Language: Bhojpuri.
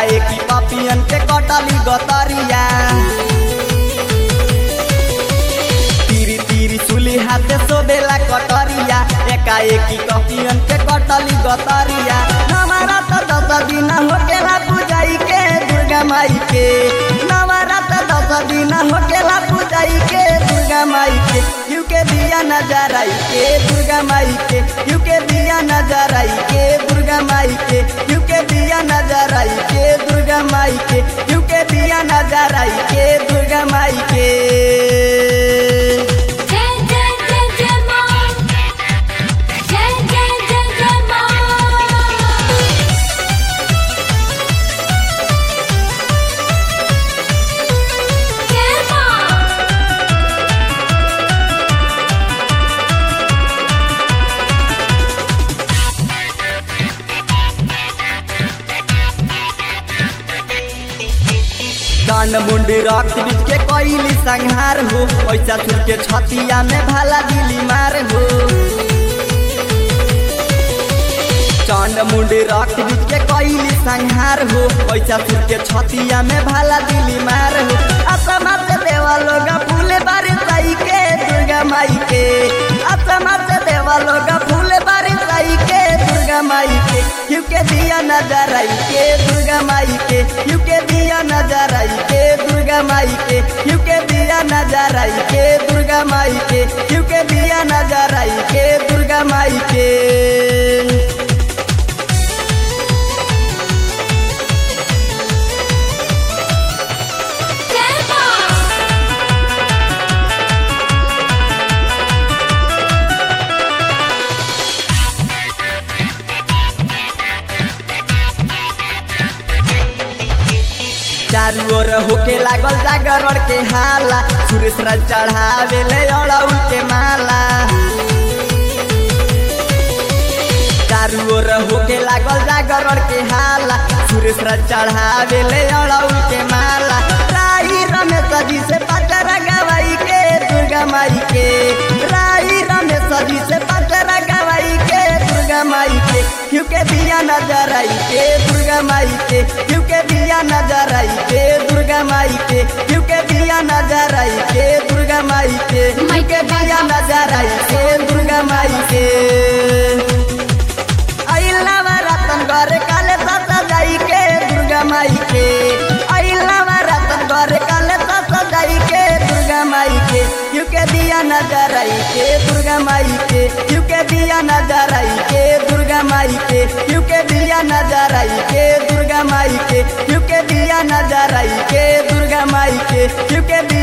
एकाएकी पपियन के कटली गतरिया तीरी तीरी सुली हाथे सोबेला कटरिया एकाएकी कपियन के कटली गतरिया हमारा तो दस दिन होकेला पूजाई के दुर्गा माई के नवरा तो दस दिन होकेला पूजाई के दुर्गा माई के यू के दिया नजराई के दुर्गा माई के यू के दिया नजराई के दुर्गा माई के यू के दिया नजराई के दुर्गा माई के यू के दिया नजराई के दुर्गा माई के जय जय जय जय मां जय जय जय जय मां जय मां कान मुंडी रक्त बीच के कोइली संहार हो पैसा छुट के छतिया में भाला दिली मार हो चांद मुंडी रक्त बीच के कोइली संहार हो पैसा छुट के छतिया में भाला दिली मार हो असमा से देवा लोग फूले बारी साई के दुर्गा माई के असमा से देवा लोग फूले बारी साई के दुर्गा माई के क्यों के दिया नजर आई के दुर्गा माई के क्यों के दिया नजर आई के दुर्गा माई के क्यों के दिया नजर आई के दुर्गा माई के क्यों के दिया नजर आई के दुर्गा माई के जय मां चारू ओर होके लागल जागरण के हाला सुरेश राज चढ़ावे ले अड़ौल के माला चारू ओर होके लागल जागरण के हाला सुरेश राज चढ़ावे ले अड़ौल के माला राई रमेश जी से पचरा गवाई के दुर्गा माई के राई रमेश जी से पचरा गवाई के दुर्गा माई के क्यों के दिया नजर आई के दुर्गा माई के क्यों के दिया नजर आई के दुर्गा माई के क्यों के दिया नजर आई के दुर्गा माई के क्यों के दिया नजर आई के दुर्गा माई के अइलावा रतन घर काले सता जाई के दुर्गा माई के अइलावा रतन घर काले सता जाई के दुर्गा माई के क्यों के दिया नजर आई के दुर्गा माई के क्यों के दिया नजर आई के दुर्गा माई के क्यों के दिया नजर आई के दुर्गा माई के क्यों के दिया नजर आई के दुर्गा माई के क्यों के